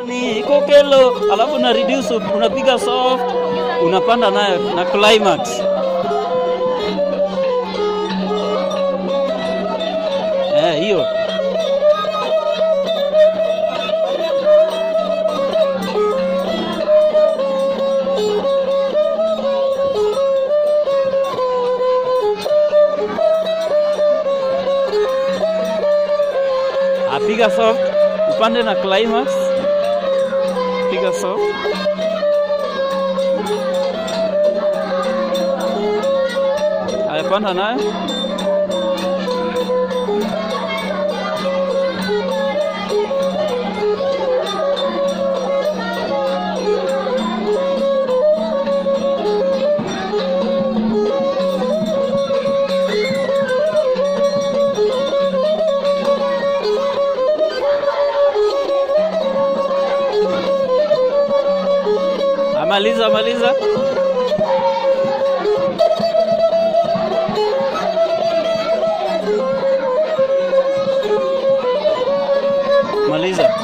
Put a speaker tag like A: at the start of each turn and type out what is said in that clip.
A: ni kokelo, alafu na reduce, unapiga soft, unapanda nayo na climax. Eh, hiyo apiga soft, upande na climax, piga soft. Ayapanda nayo amaliza, maliza. Maliza.